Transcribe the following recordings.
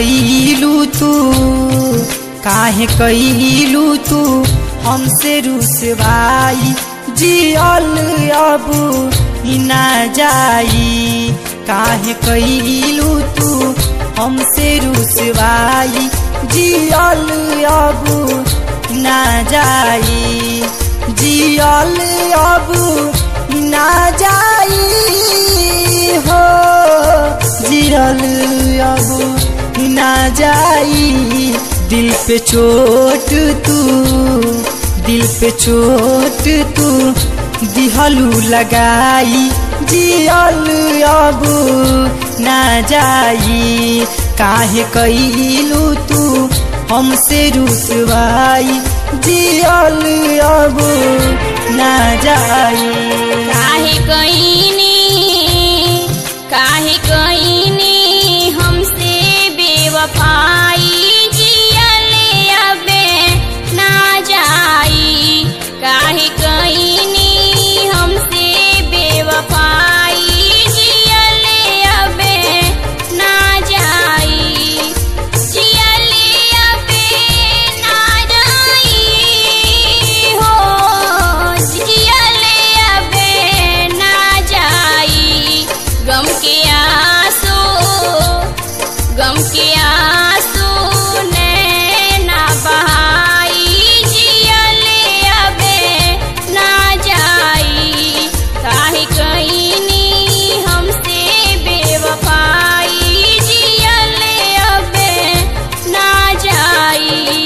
कैलू तू काहे कैलू तू हमसे रुसवाई जियल अब ही ना जाई काहे कैलू तू हमसे रुसवाई जियल अब ना जाई जियल अब ना जाई हो जियल अब ना जाई दिल पे चोट तू दिल पे चोट तू दिहलू लगाई जियल अब ना जाई काहे कैलू तू हमसे रुसवाई जियल अब ना जाई काहे कईनी काहे कईनी हमसे बेवफाई जियले अबे ना जाई काहे कईनी हमसे बेवफाई जियले अबे ना जाई जियले अबे ना जाई हो जियले अबे ना जाई गम के आंसू गम के आंसू नैना बहाई जियले अबे ना जाई काहे कईनी हमसे बेवफाई जियले अबे ना जाई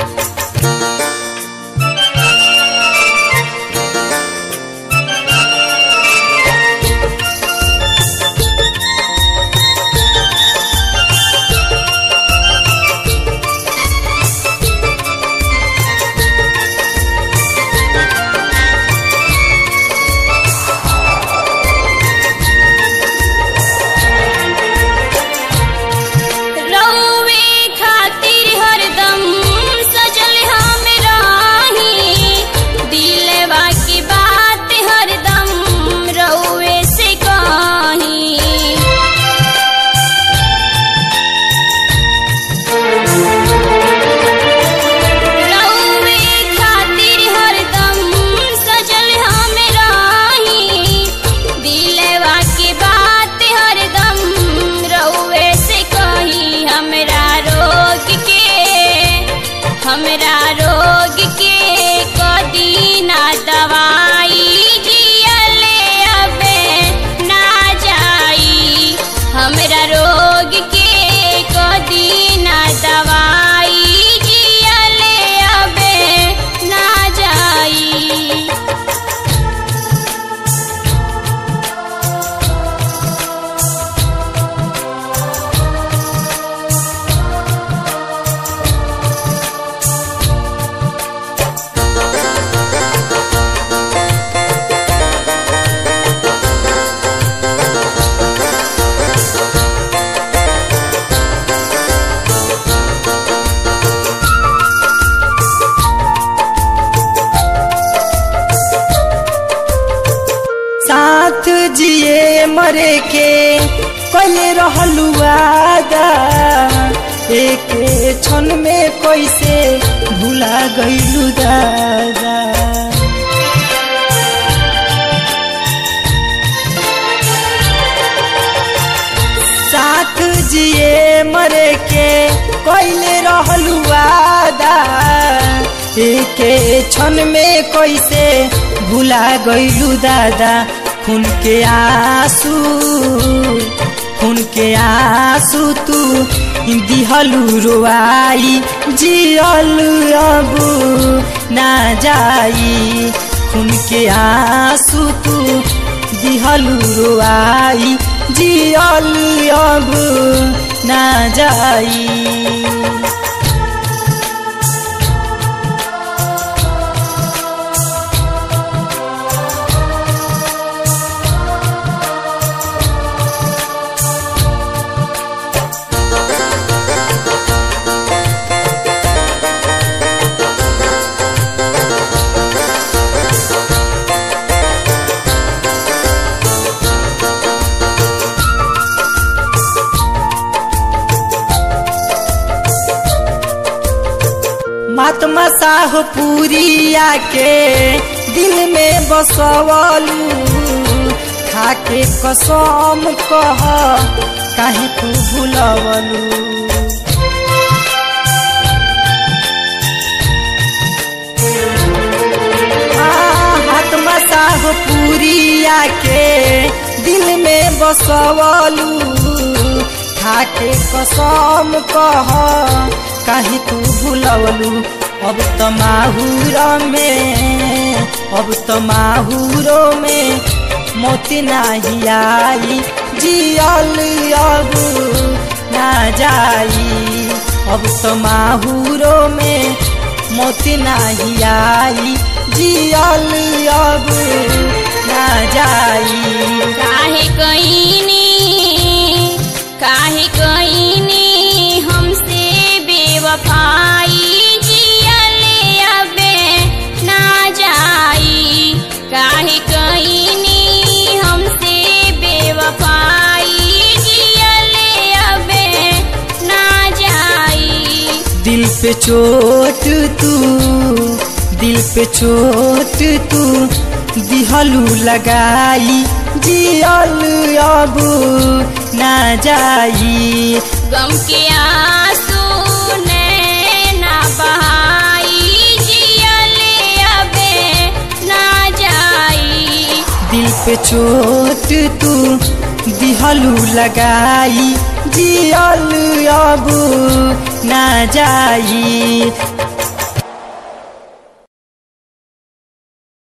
रौवे खातिर हरदम सजल हम राही दिलवा की बात हरदम रौवे से कही रौवे खातिर हरदम सजल हम राही दिलवा की बात हरदम रौवे से कही हमरा रोग के हमरा रोग के कदी ना दवाई जियले अबे ना जाई हमरा रोग के कदी ना दवाई जियले अबे ना जाई साथ जिए मरे के कैले रहलू वादा एक क्षण में कैसे भुला गईलू दादा साथ जिए मरे के कैले रहलू वादा एक क्षण में कैसे भुला गईलू दादा खून के आंसू खून के आंसू तू दिहलू रोआई जियल अब ना जाई खून के आंसू तू दिहलू रोआई जियल अब ना जाई महात्मा साह पूरिया के दिल में बसवलू खाके कसम कह काहे तू भूलवलू महात्मा साह पूरिया के दिल में बसवलू खाके कसम कह काहे तू भूलवलू अब त माहूर में अब त माहूरो में मोती नाही आई जियल अब ना जाई अब त माहूरो में मोती नाही आई जियल अब ना जाई काहे कईनी काहे कईनी हमसे बेवफाई जियले अबे ना जाई काहे कईनी हमसे बेवफाई जियले अबे ना जाई दिल पे चोट तू दिल पे चोट तू दिहलू लगाई जियल अब ना जाई गम के आंसू नैना बहाई जियले अबे ना जाई दिल पे चोट तू दिहलू लगाई जियल अब ना जाई